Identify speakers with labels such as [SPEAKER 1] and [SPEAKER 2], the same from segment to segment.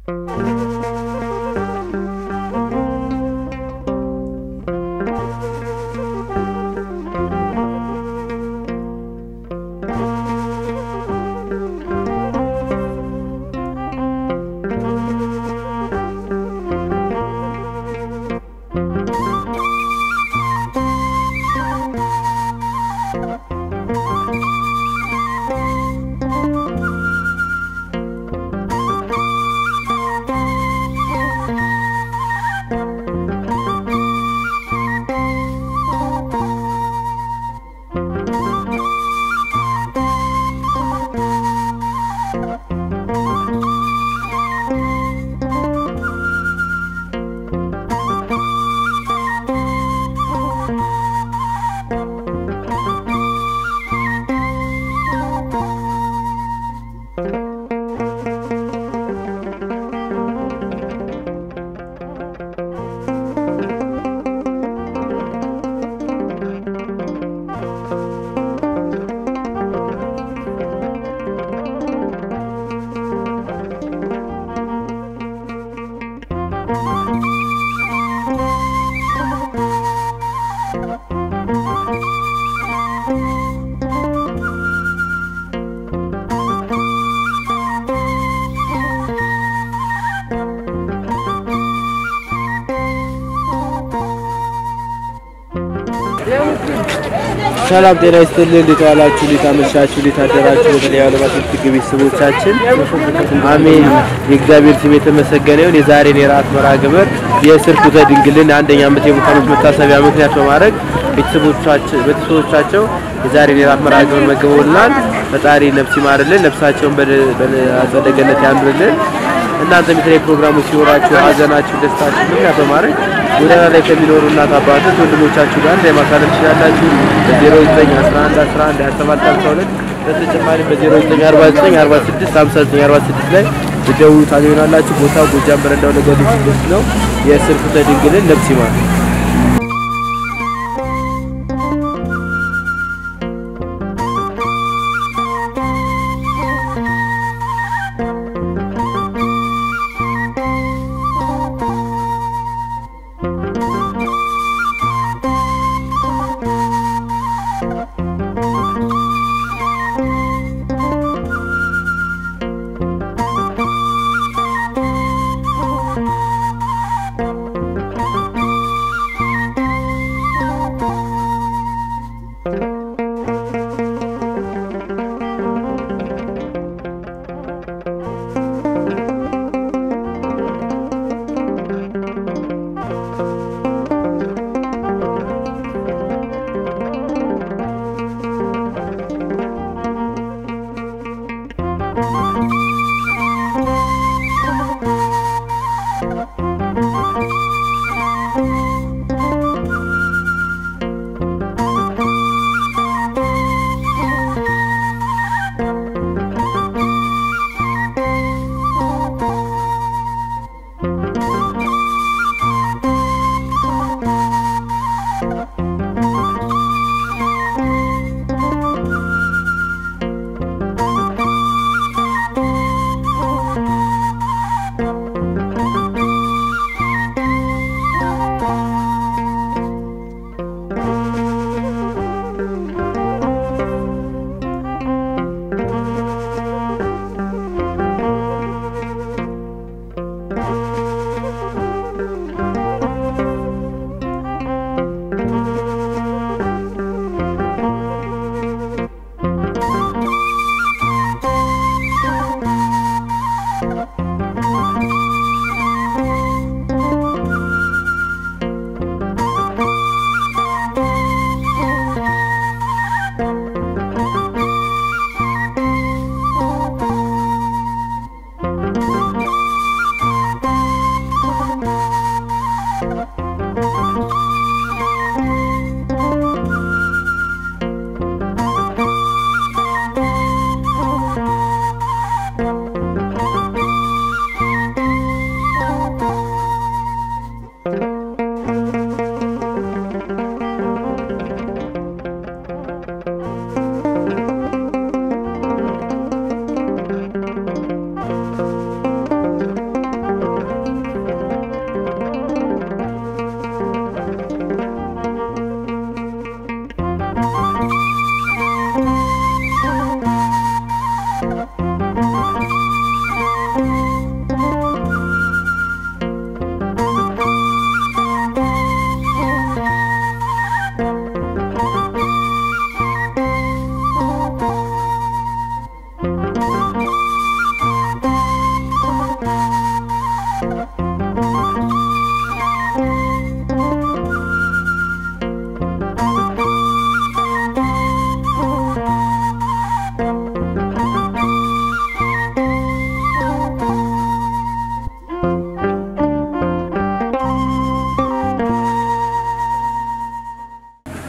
[SPEAKER 1] ሰላም ጤና ይስጥልን። እንዴት ዋላችሁ? እንዴት አመሻችሁ? እንዴት አደራችሁ? በተለይ ዓለማት ትግ ቤተሰቦቻችን አሜን። የእግዚአብሔር ስም የተመሰገነ ይሁን። የዛሬን የራት መርሃ ግብር የስርኩተ ድንግልን አንደኛ ዓመት የሙት ዓመት መታሰቢያ ምክንያት በማድረግ ቤተሰቦቻቸው የዛሬን የራት መርሃ ግብር መግበውልናል። ፈጣሪ ነፍስ ይማርልን፣ ነፍሳቸውን በአጸደ ገነት ያኑርልን። እናንተም የተለያዩ ፕሮግራሞች ሲኖራችሁ ሀዘናችሁ፣ ደስታችሁ ምክንያት በማድረግ ጎዳና ላይ ከሚኖሩ እናት አባቶች ወንድሞቻችሁ ጋር ላይ ማሳለፍ ትችላላችሁ። በ0911 11 27 52 በተጨማሪም በ0949 46 59 46 ላይ ብትደውሉ ታገኙናላችሁ። ቦታው ጎጃም በረንዳው ነገዱ ውስጥ ነው። የስርኩተ ድንግልን ነፍስ ይማር።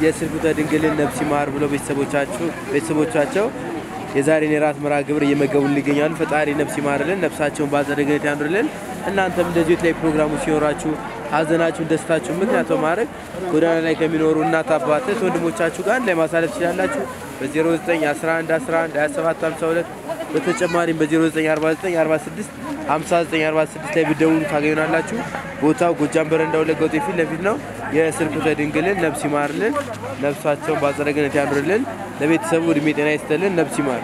[SPEAKER 1] የስርጉተ ድንግልን ነፍስ ይማር ብለው ቤተሰቦቻቸው ቤተሰቦቻቸው የዛሬን የራት መርሃ ግብር እየመገቡልን ይገኛሉ። ፈጣሪ ነፍስ ይማርልን፣ ነፍሳቸውን በአጸደ ገነት ያኑርልን። እናንተም እንደዚሁ የተለያዩ ፕሮግራሞች ሲኖራችሁ ሀዘናችሁን፣ ደስታችሁን ምክንያት በማድረግ ጎዳና ላይ ከሚኖሩ እናት አባት እህት ወንድሞቻችሁ ጋር አንድ ላይ ማሳለፍ ትችላላችሁ። በ0911 11 27 52 በተጨማሪም በ0949 46 5946 ላይ ብትደውሉ ታገኙናላችሁ። ቦታው ጎጃም በረንዳ ወለጋ ሆቴል ፊት ለፊት ነው። የስርጉተ ድንግልን ነፍስ ይማርልን፣ ነፍሳቸውን በአጸደ ገነት ያኑርልን። ለቤተሰቡ እድሜ ጤና ይስጥልን። ነፍስ ይማር።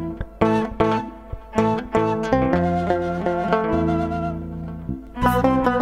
[SPEAKER 2] Thank you.